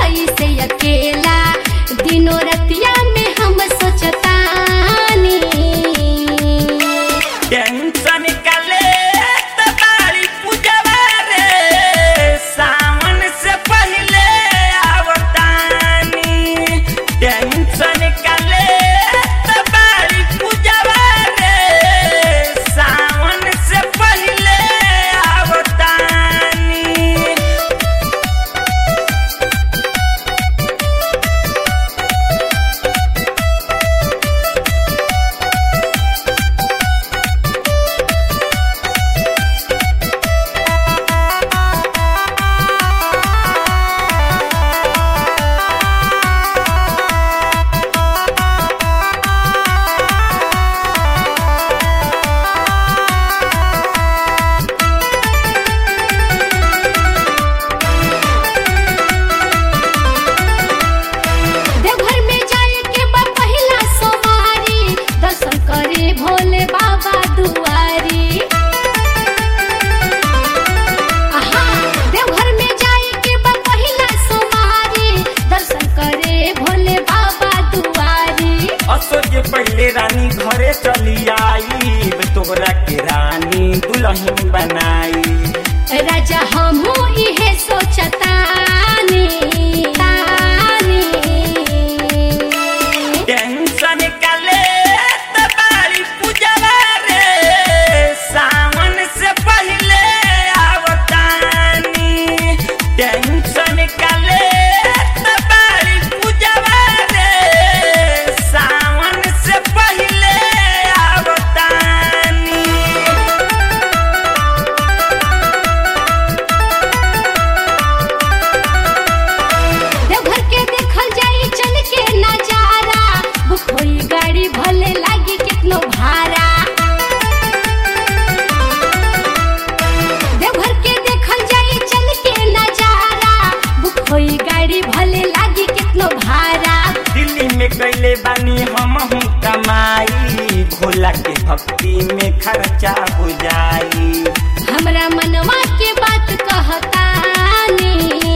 कैसे अकेला दिनों रतिया में हम सोचतानी टेंशन काले तबारी पूजवा रे सावन से पहले आवतानी टेंशन काले तबारी पूजवा रे सावन से पहले आवतानी देवघर में जाए के बा पहिला सोमवारी दर्शन करे भोले बाबा दुआरी आहा देवघर में जाए के बा पहिला सोमवारी दर्शन करे भोले बाबा दुआरी असो के पहले रानी घरे चली आई तोहरा के रानी दुल्हन बनाई राजा हमू इहे सोचतानी तानी टेंशन काले तबारी पूजवा रे सावन से पहले आवतानी टेंशन काले तबारी पूजवा रे सावन से पहले आवतानी देवघर के देखल जाई चल के नजारा बुक होई गाड़ी भले लागी कितनो भाड़ा देवघर के देखल जाई चल के नजारा बुक होई गाड़ी भले लागी कितनो भाड़ा दिल्ली में कैले बानी हम हूँ कमाई भोला के भक्ति में खर्चा हो जाई हमरा मनवा के बात कहतानी